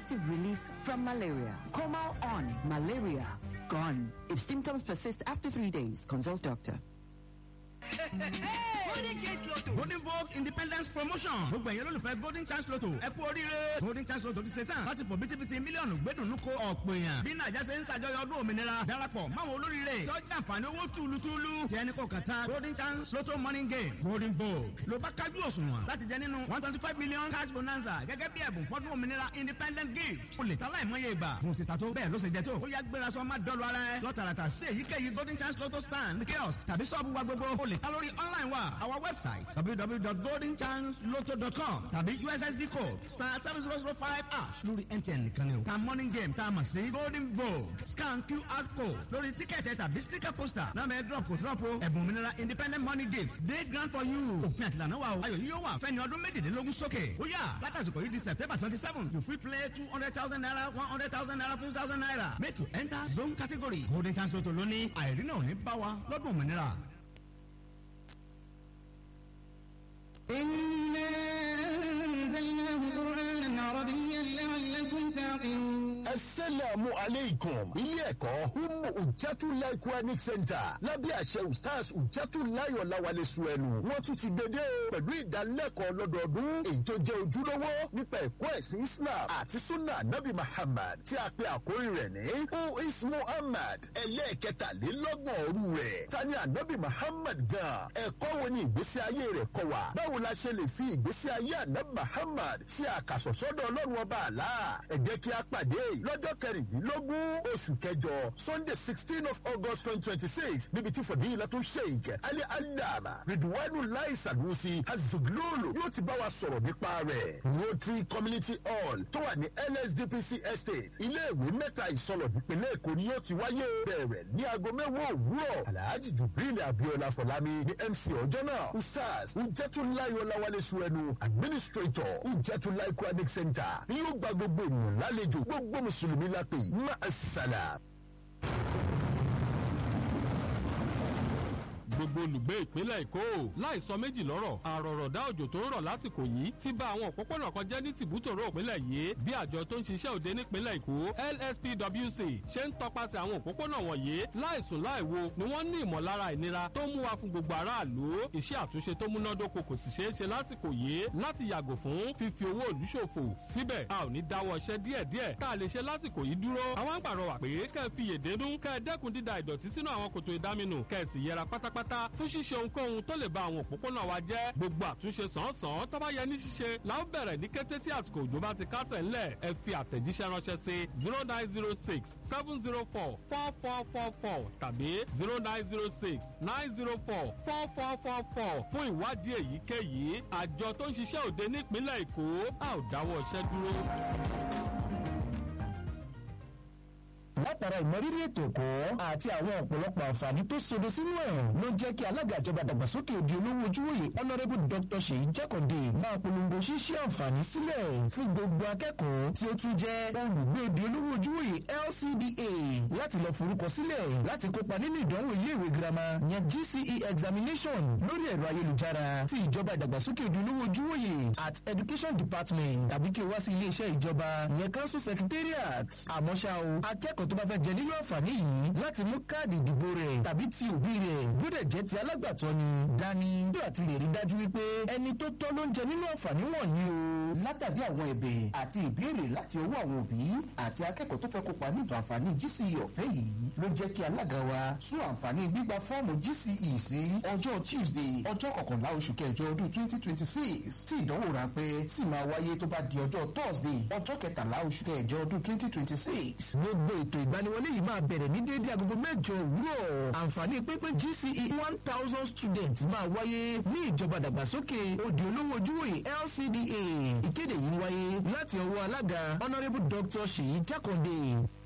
effective relief from malaria. Comal on malaria gone. If symptoms persist after three days, consult doctor. golden chance lotto. golden vogue independence promotion gbogbo ẹ̀yẹ́ lólùfẹ́ golden chance lotto ẹ kú oríire golden chance lotto ti ṣe tán láti fò bítíbitì mílíọ̀nù gbẹ́dùnú ko ọ̀pọ̀ èèyàn bí nàìjà ṣe ń ṣàjọyọ̀ ọdún òmìnira darapọ̀ máwọn olóríire tọ́jú àǹfààní owó túlùtúlù tí ẹni kò kàn tán golden chance lotto morning game golden vogue ló bá kájú òṣùwọ̀n láti jẹ nínú one twenty five million cash bonanza gẹ́gẹ́ bí ẹ̀bùn fọ́dún òmìnira independent gift o lè ta láìmọye ìgbà mo ti ta tó bẹ́ẹ̀ ló ṣe jẹ tó ó yá gbéra sọ má dọ́lu ara ẹ lọ́tàràtà sí èyíkéyìí golden chance lotto stand kiosk tàbí sọ́ọ̀bù wa gbogbo o lè ta lórí online wa our website www.goldenchanceloto.com tàbí ussd code star seven zero zero five ash lórí mtn nìkan ni o ta morning game tá a mọ̀ sí golden vogue scan qr code lórí tíkẹ́ẹ̀tì tàbí sticker poster náà bẹ́ẹ̀ drop kò drop o ẹ̀bùn òmìnira independent money gift day grant for you òfin àtìlànà wa o ayọ̀ yìí yóò wà fẹ́ni ọdún méjìlélógún sókè ó yà látàsìkò yìí di september twenty seven you fit play two hundred thousand naira one hundred thousand naira fifty thousand naira make you enter zone category golden chance lotto lónìí àìrínà ò ní bá wa lọ́dún òmìnira. إنا أنزلناه قرآنا عربيا لعلكم تعقلون asalaamu aleykum ilé ẹ̀kọ́ humu ujatulai quranic center lábẹ́ àṣẹ ustaz ujatulai ọ̀làwálẹ̀ suẹ̀nù wọ́n tún ti dédé o pẹ̀lú ìdánilẹ́kọ̀ọ́ lọ́dọọdún èyí tó jẹ́ ojúlówó nípa ẹ̀kọ́ ẹ̀sìn islam àti sunna nabi muhammad tí a pe àkórí rẹ̀ ní who is muhammad ẹlẹ́ẹ̀kẹtàlélọ́gbọ̀n òru rẹ̀ tani anabi muhammad gan ẹ̀kọ́ wo ni ìgbésí ayé rẹ̀ kọ́ wa báwo la ṣe lè fi ìgbésí ayé anabi muhammad ṣe àkàsọ̀sọ́dọ̀ ọlọ́run ọba àlá ẹ jẹ́ kí a pàdé lọ́jọ́ kẹrìndínlógún oṣù kẹjọ sunday sixteen of august twenty twenty six níbi tí fọdíyìnlátún sheik ali alama ridwanu lai sanusi azuglolo yóò ti bá wa sọ̀rọ̀ nípa rẹ̀ rotary community hall tó wà ní lsdpc estate iléèwé mẹ́ta ìsọlọ̀ nípínlẹ̀ èkó ni yóò ti wáyé bẹ̀rẹ̀ ní aago mẹ́wàá òwúrọ̀ alhaji jubril abiola fọlámi ní mc ọjọ́ náà usas ujẹtulayi ọláwálé suẹnu administrator ujẹtulayi quranic center ni yóò gba gbogbo ènìyàn lálejò gbogbo mùsùlùmí la pè má a sàlà. gbogbo olùgbé ìpínlẹ̀ èkó láì sọ méjì lọ́rọ̀ àròrọ̀dá òjò tó ń rọ̀ lásìkò yìí ti bà àwọn òpópónà kan jẹ́ ní tìbútòrò ìpínlẹ̀ yìí bí àjọ tó ń ṣiṣẹ́ òde nípínlẹ̀ èkó lspwc ṣe ń tọpasẹ̀ àwọn òpópónà wọ̀nyí láìsùn láìwo ni wọ́n ní ìmọ̀lára ìnira tó mú wa fún gbogbo aráàlú iṣẹ́ àtúnṣe tó múnádóko kò sì ṣeé ṣe lásìkò yìí láti yàgò fún fífi owó ìlú ṣòfò síbẹ̀ a ò ní dáwọ́ iṣẹ́ díẹ̀díẹ̀ tá a lè ṣe lásìkò yìí dúró àwọn ń pàrọwà pé kẹ́ ẹ fi yèdénú kẹ́ ẹ dẹ́kun dída ìdọ̀tí sínú àwọn kòtò ìdáminù kẹ́ ẹ sì yẹra pátápátá fún ṣíṣe ohunkóhun tó lè ba àwọn òpópónà wa jẹ́ gbogbo àtúnṣe sàn-án tó bá yẹ ní ṣíṣe la ó bẹ̀rẹ̀ ní kété tí àsìkò òjò bá ti kásẹ̀ ńlẹ̀ ẹ fi àtẹ̀jíṣẹ́ ránṣẹ́ sí zero nine zero six seven zero four four four four four tàbí zero nine zero six nine zero four four four four four fún ìwádìí èyíkéyìí àjọ tó ń ṣiṣẹ́ òde nípínlẹ̀ èkó a ò dáwọ́ iṣẹ́ dúró látara ìmọrírì ètò ẹ̀kọ́ àti àwọn ọ̀pọ̀lọpọ̀ àǹfààní tó sodo sínú ẹ̀ ló jẹ́ kí alága ìjọba dàgbàsókè òdi olówó ojúwòye honourable dr seyi jákàndé máa polongo ṣíṣí àǹfààní sílẹ̀ fún gbogbo akẹ́kọ̀ọ́ tí ó tún jẹ́ olùgbé òdi olówó ojúwòye lcda láti lọ forúkọ sílẹ̀ láti kópa nínú ìdánwò iléèwé girama yẹn gce examination lórí ẹ̀rọ ayélujára ti ìjọba ìdàgbàsókè òdi olówó ojúwòye at education department tàbí kí o wá sí iléeṣẹ́ ìjọba yẹn council secretariat àmọ́ ṣá o akẹ́kọ̀ọ́ tó bá fẹ́ jẹ nínú àǹfààní yìí láti mú káàdì ìdìbò rẹ̀ tàbí ti òbí rẹ̀ gbọ́dọ̀ jẹ́ ti alágbàtọ́ ni dání bí àti lè rí dájú wípé ẹni tó tọ́ ló ń jẹ nínú àǹfààní wọ̀nyí o. látàrí àwọn ẹ̀bẹ̀ àti ìbéèrè láti ọwọ́ àwọn òbí àti akẹ́kọ̀ọ́ tó fẹ́ kópa nínú àǹfààní GCE ọ̀fẹ́ yìí ló jẹ́ kí alága wa sún àǹfààní gbígba fọ́ọ̀mù GCE sí ọjọ́ Tuesday ọjọ́ kọkànlá oṣù kẹjọ ọdún twenty twenty six tí ìdánwò ráńpẹ́ sì máa wáyé tó bá di ọjọ́ Thursday ọjọ́ kẹtàlá oṣù kẹjọ ọdún twenty twenty six. gbogbo ètò ìgbaniwọlé yìí máa bẹ̀rẹ̀ ní déédé agogo mẹ́jọ òwúrọ̀ àǹfààní pínpín GCE one thousand students máa wáyé ní ìjọba dàgbàsókè òdì olówó ojúwòye LCDA ìkéde yìí wáyé láti ọwọ́ alága honourable dr seyi jákàndé